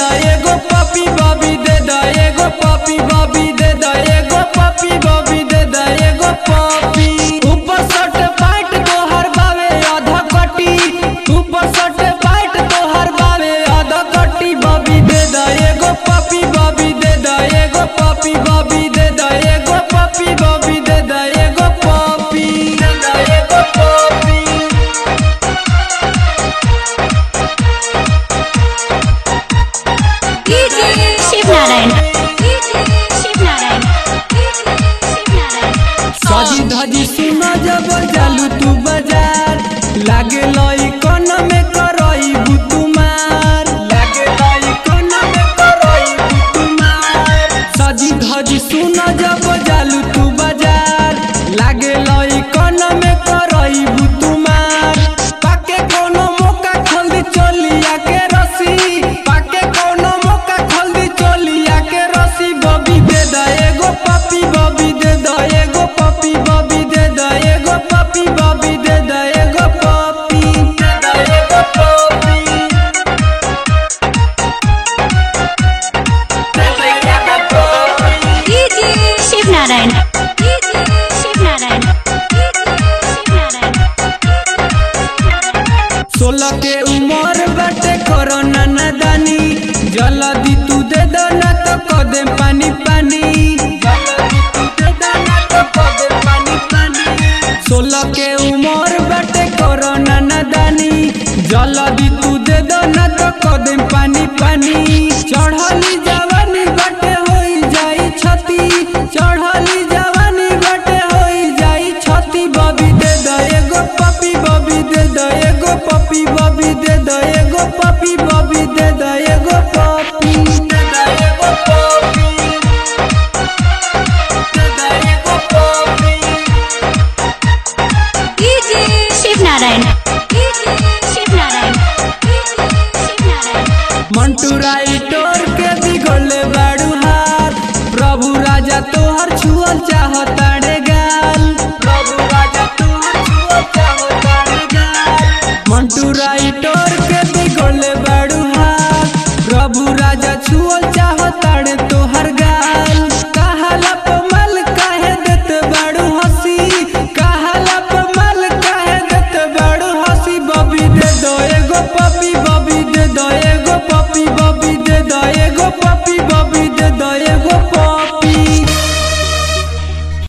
दा एगो पपी बबी दे दा एगो पपी बबी दे दा एगो पपी बबी दे दा एगो पपी ऊपर सट पाट तोहर बावे आधा कटी ऊपर सट पाट तोहर बावे आधा कटी बबी दे दा एगो पपी बबी दे दा एगो पपी बबी दे दा एगो पपी बबी दे दा एगो पपी दे दा एगो पपी शिवनारायण शिवनारायण शिवनारायण सजी धजी सुन जब जालू तू बाजार लागे लई कन में करई बुतुमार लागे लई कन में करई बुतुमार सजी धजी सुन जब जालू तू बाजार लागे लई कन में करई बुतुमार पाके कोनो मौका खल्दी चलिया के रसी पाके कोनो मौका खल्दी चलिया के रसी बबी दे दा एगो पपी बबी दे दा एगो पपी बबी दे दा एगो पपी बबी दे दा एगो पपी दे दा एगो पपी दे दा एगो पपी शिवनारायण शिवनारायण शिवनारायण सोलह के उम्र बाटे कोरोना नादानी जल्दी तू दे दो ना तो कदे पानी पानी जल्दी तू दे दो ना तो कदे पानी पानी सोलह के उम्र बाटे कोरोना नादानी जल्दी तू दे दो ना तो कदे पानी पानी चढ़ली जवानी बाटे होई जाई छती चढ़ली जवानी बाटे होई जाई छती बबी दे दा एगो पपी बबी दे दा एगो पपी बबी दे दा एगो पपी बबी दे दा एगो पपी दे दा एगो पपी दे दा एगो पपी शिवनारायण शिवनारायण शिवनारायण मंटू राइटोर के बिगड़ले बाड़ू हाथ प्रभु राजा तोहर छुअल चाह